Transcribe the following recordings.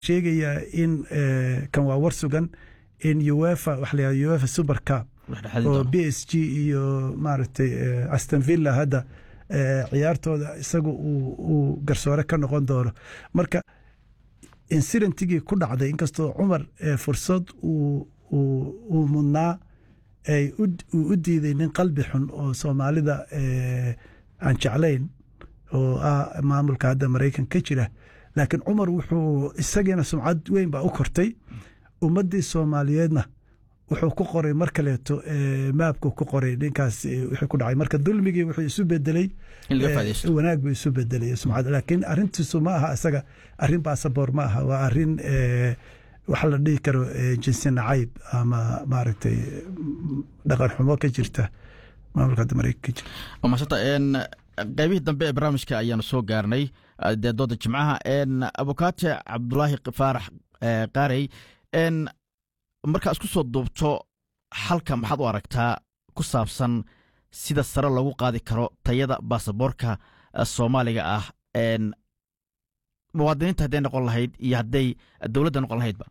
sheegayaa in kan waa war sugan in uefa waxa la yihahda uefa super cup oo b s g iyo maaragtay aston villa hadda ciyaartooda isaga uu garsoore ka noqon doono marka insidentigii ku dhacday inkastoo cumar fursad uu mudnaa uu u diiday nin qalbi xun oo soomaalida aan jeclayn oo ah maamulka hadda maraykan ka jira laakiin cumar wuxuu isagiina sumcad weyn baa u kortay ummaddii soomaaliyeedna wuxuu ku qoray mar kaleeto maabku ku qoray ninkaas wixii ku dhacay marka dulmigii wuxuu isu bedelay wanaag buu isu bedelay sumcad laakiin arrintiisu ma aha isaga arrin baasaboor ma aha waa arrin waxa la dhihi karo jinsi nacayb ama maaragtay dhaqan xumo ka jirta maamulka hadda maraykan ka jira maasanta qaybihii dambe ee barnaamijka ayaanu soo gaarnay dee dooda jimcaha abukaate cabdulaahi faarax qaarey markaa isku soo duubto xalka maxaad u aragtaa ku saabsan sida sare loogu qaadi karo tayada baasaboorka soomaaliga ah muwaadiniinta hadday noqon lahayd iyo hadday dowladda noqon lahaydba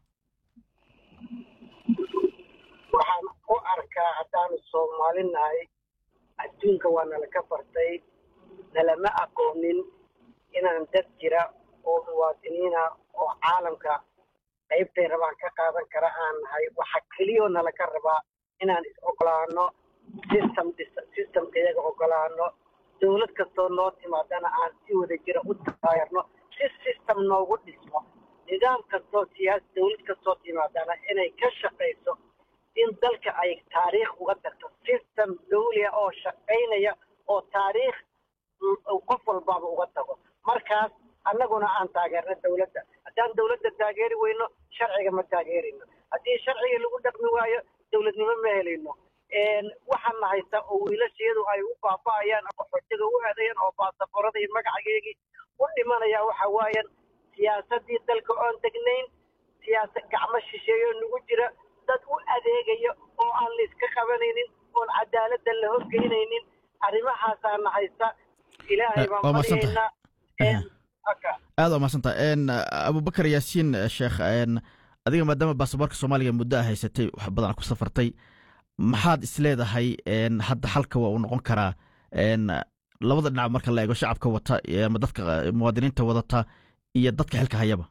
waxaan u arkaa haddaanu soomaali nahay adduunka waa nala ka bartay nalama aqoonin inaan dad jira oo muwaadiniina oo caalamka qaybtay rabaan ka qaadan kara aan nahay waxa keliyoo nala ka rabaa inaan is ogolaano system systemka iyaga ogolaano dowlad kastoo noo timaadana aan si wada jira u taageerno si system noogu dhismo nidaam kastoo siyaas dowlad kastoo timaadana inay ka shaqayso in dalka ay taariikh uga tagto system dawliya oo shaqaynaya oo taariikh qof walbaaba uga tago markaas annaguna aan taageerno dowladda haddaan dowladda taageeri weyno sharciga ma taageerayno haddii sharciga lagu dhaqmi waayo dowladnimo ma helayno waxaana haysta oo wiilashayadu ay u baaba'ayaan ama xojiga u aadayaan oo baasaboorada iyo magacageygii u dhimanaya waxa waayan siyaasaddii dalka oon degnayn siyaasad gacmo shisheeyo nagu jira dad u adeegaya oo aan layska qabanaynin oon cadaaladda la horgeynaynin arrimahaasaana haysta ilaahay baan baryaynaa aad waa mahadsanta abubakar yaasiin sheekh adiga maadaama baasaboorka soomaaliga muddo a haysatay wax badan ku safartay maxaad isleedahay hadda xalka waa uu noqon karaa labada dhinac marka la eego shacabka wata ama dadka muwaadiniinta wadata iyo dadka xilka hayaba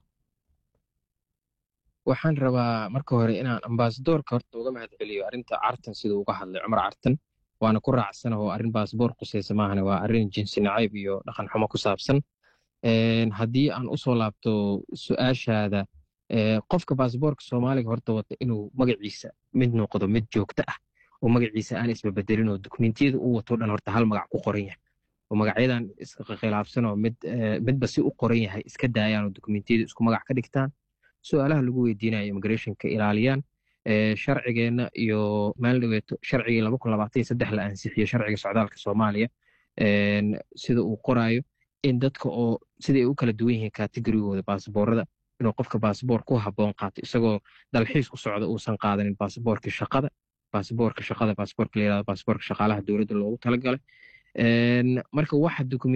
waxaan rabaa marka hore inaan ambasadoorka horta uga mahad celiyo arrinta cartan siduu uga hadlay cumar cartan waana ku raacsana oo arrin baasaboor qusaysa maahane waa arrin jinsi nacayb iyo dhaqan xumo ku saabsan haddii aan usoo laabto su-aashaada qofka baasaboorka soomaaliga horta wata inuu magaciisa mid noqdo mid joogto ah oo magaciisa aan isbabedelin oo dukumentiyada uu wato dhan horta hal magac ku qoran yahay oo magacyadan iskhilaafsan oo mid midba si u qoran yahay iska daayaan oo dukumentiyada isku magac ka dhigtaan su-aalaha lagu weydiinayo immigrationka ilaaliyaan sharcigeenna iyo maalin dhaweeto sharcigii laba kun labaatan iyo saddex la ansixiyo sharciga socdaalka soomaaliya sida uu qoraayo in dadka oo siday u kala duwan yihiin kategorigooda baasaboorada inuu qofka baasaboor ku habboon qaato isagoo dalxiis u socda uusan qaadanin baasaboorkii shaqada baasaboorka shaqada baasaboorka la yirahdo baasaboorka shaqaalaha dowladda loogu talagalay marka waxa